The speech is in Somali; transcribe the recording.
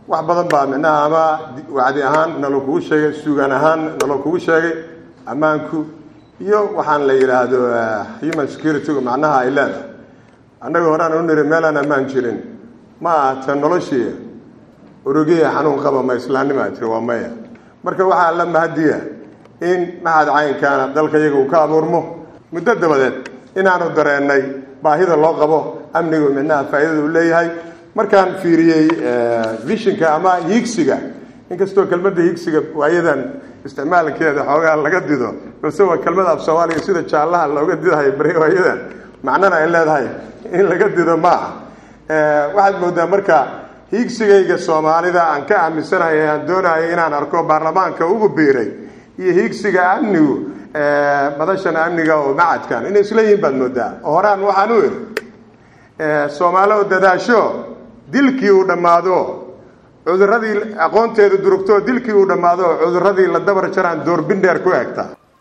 wax badan baa micnaha ama wacdi ahaan nalo kugu sheegay suugaan ahaan nalo kugu sheegay ammaanku iyo waxaan la yidhaahdo human security-gu macnaha ay leedahay annaga horaan u niri meelaan ammaan jirin ma aha ta noloshii urugiya xanuun qaba ma islaannimaa jiri waa maya marka waxaa la mahadiya in maxad caynkaana dalka iyaga uu ka abuurmo muddo dabadeed inaanu dareennay baahida loo qabo amnigu micnaha faa'iidada uu leeyahay markaan fiiriyey vishinka ama hiigsiga inkastoo kelmadda hiigsiga waayadan isticmaalkeeda xoogaa laga dido balse waa kelmada af soomaaliga sida jaallaha looga didahay bari waayadan macnana ay leedahay in laga dido maaha waxaad moodaa marka hiigsigayga soomaalida aan ka aaminsanahay aan doonayo inaan arko baarlamaanka ugu biiray iyo hiigsiga amnigu madashan amniga oo macadkan inay isla yihiin baad moodaa oo horaan waxaan u iri soomaali oo dadaasho dilkii uu dhammaado cuduradii aqoonteedu durugto dilkii uu dhammaado cuduradii la dabar jaraan doorbindheer ku egta